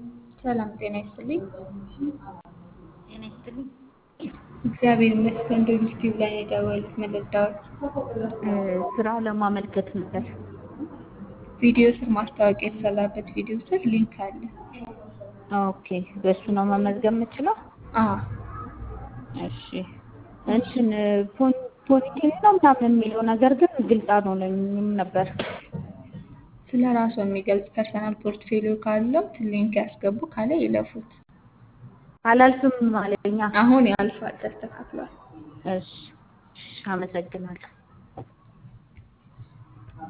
ሰላም ጤና ይስጥልኝ። ጤና ይስጥልኝ። እግዚአብሔር ይመስገን። ዩቲዩብ ላይ ነው የደወሉት። ምን ልርዳዎት? ስራ ለማመልከት ነበር። ቪዲዮ ስር ማስታወቂያ የተሰራበት ቪዲዮ ስር ሊንክ አለ። ኦኬ፣ በእሱ ነው መመዝገብ የምችለው? አዎ እሺ። እንትን ፖዚቲቭ ነው ምናምን የሚለው ነገር ግን ግልጽ አልሆነኝም ነበር። ስለ ራሱ የሚገልጽ ፐርሰናል ፖርትፌሊዮ ካለው ሊንክ ያስገቡ፣ ካለ ይለፉት። አላልፍም አለኛ። አሁን ያልፋል፣ ተስተካክሏል። እሺ፣ እሺ፣ አመሰግናለሁ።